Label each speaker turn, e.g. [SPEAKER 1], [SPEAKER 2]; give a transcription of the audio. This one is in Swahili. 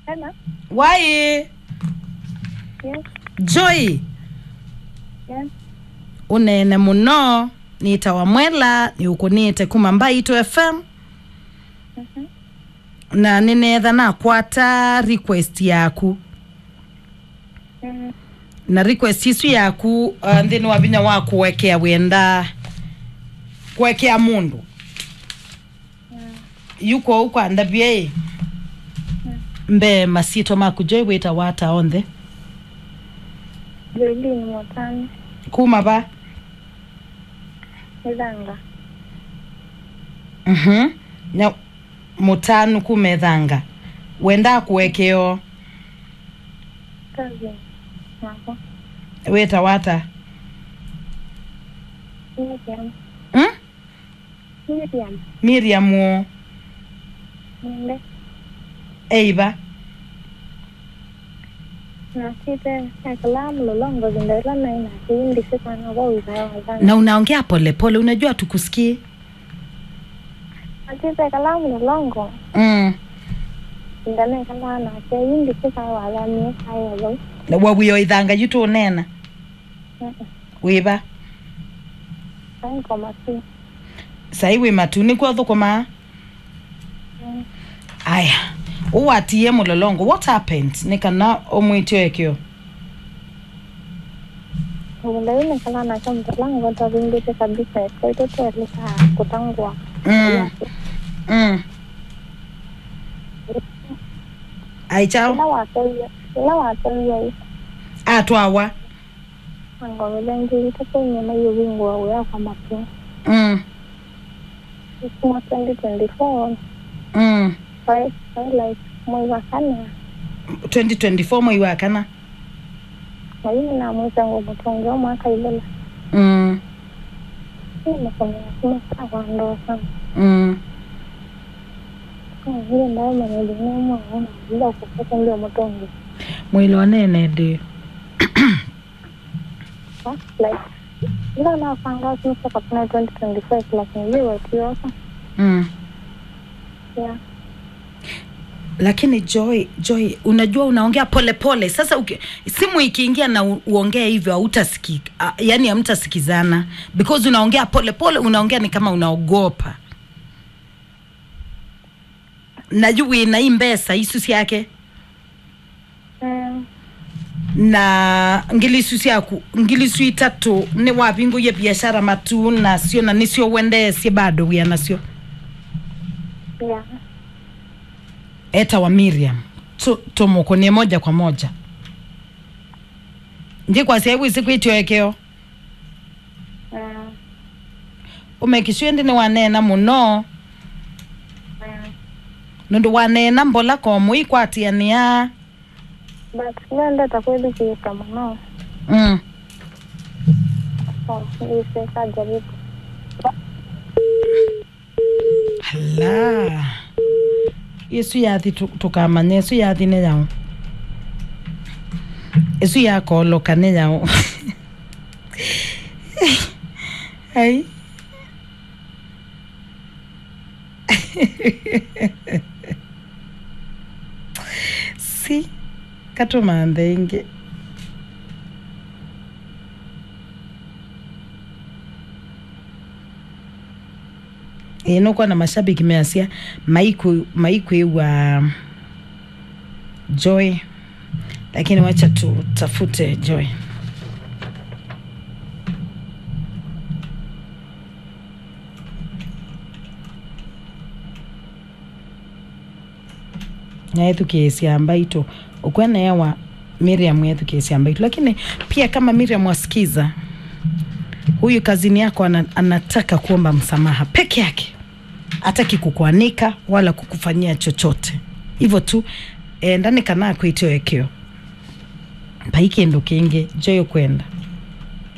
[SPEAKER 1] Hello.
[SPEAKER 2] wayi
[SPEAKER 1] Yes.
[SPEAKER 2] joy
[SPEAKER 1] Yes.
[SPEAKER 2] unene muno nitawa mwela niukunite kuma mbaito fm
[SPEAKER 1] Mhm.
[SPEAKER 2] na ninetha nakwata request yaku
[SPEAKER 1] Mm.
[SPEAKER 2] na request isu yaku uh, nthini wa vinya wa kuwekea wenda kuwekea mundu yuko ukwanda bie mbe masito maku joy wita wata onthe
[SPEAKER 1] Joylin Motani.
[SPEAKER 2] kuma ba
[SPEAKER 1] Nidanga.
[SPEAKER 2] mhm na mutanu kumethanga wenda kuwekeo
[SPEAKER 1] Kazi. Nako.
[SPEAKER 2] wita wata
[SPEAKER 1] Miriam.
[SPEAKER 2] hmm?
[SPEAKER 1] Miriam.
[SPEAKER 2] miriam wo
[SPEAKER 1] Ninde.
[SPEAKER 2] eiva
[SPEAKER 1] Nasite ekalamu lolongo zindela na ina kindi sikana wa wizaya wazana.
[SPEAKER 2] na unaongea polepole unajua tukusikie
[SPEAKER 1] Nasite ekalamu lolongo
[SPEAKER 2] mm.
[SPEAKER 1] zindela ekala na ke indi sikana wazana kaya wazo.
[SPEAKER 2] wawio ithanga yutu unena wiva
[SPEAKER 1] Sai komasi.
[SPEAKER 2] sai wi matu nikuo thukuma aya uwatie mulolongo what happened nikana umwitio ekio
[SPEAKER 1] Zindela ina kala na kama lango tabindite kabisa kwa ito tueleka kutangwa.
[SPEAKER 2] mm. mm. ai
[SPEAKER 1] Ila
[SPEAKER 2] chao
[SPEAKER 1] watoyo. Ila watoyo.
[SPEAKER 2] atwawa
[SPEAKER 1] Angawele ngiri tako nyama yuwingu wa uya kwa mapi.
[SPEAKER 2] mm.
[SPEAKER 1] Kuma 2024.
[SPEAKER 2] mm.
[SPEAKER 1] Right, right, like mwezi wa kane
[SPEAKER 2] 2024 mwei wa kana
[SPEAKER 1] na mimi na mwezi wangu mtonge wa mwaka ilela
[SPEAKER 2] mm.
[SPEAKER 1] hii nasomea kuma saa kwa ndoa sana
[SPEAKER 2] mm.
[SPEAKER 1] kama vile ndayo manedini mwana bila kupata ndio mtonge
[SPEAKER 2] mwili wa nene ndi
[SPEAKER 1] Huh? like ila nafanga sasa kapana 2025 lakini yeye wakiosa
[SPEAKER 2] mm.
[SPEAKER 1] yeah
[SPEAKER 2] lakini joy joy unajua unaongea polepole pole. sasa uki, simu ikiingia na u- uongee hivyo hautasikika uh, yani hamtasikizana because unaongea polepole pole, unaongea ni kama unaogopa naju wina hii mbesa isusi yake
[SPEAKER 1] mm.
[SPEAKER 2] na ngilisu yaku ngilisu itatu ni wavingu ya biashara matu nasio na nisio wendesie bado wia nasio
[SPEAKER 1] yeah
[SPEAKER 2] eta wa miriam Tu- tumukunie moja kwa moja ndi kwasiaibu isikwitioekeo
[SPEAKER 1] mm.
[SPEAKER 2] umekisue ndi ni wanena muno
[SPEAKER 1] mm.
[SPEAKER 2] nundu wanena mbola komu ikwatiania
[SPEAKER 1] but nenda takweli kiika mno
[SPEAKER 2] mm.
[SPEAKER 1] so ndise kajaribu
[SPEAKER 2] hala yesu yathi tu- tukamanya yesu yathi ni yao yesu yakoloka ni yao ai si katumanthe ingi inokuwa na mashabiki measia maiku maiku wa joy lakini wacha tutafute joy naethukiisia mbaito ukweneewa miriam yethukiisia mbaito lakini pia kama miriam wasikiza huyu kazini yako ana, anataka kuomba msamaha peke yake hataki kukuanika wala kukufanyia chochote hivyo tu e, ndani kana kwitio ekio mpaikindu kingi joyo kwenda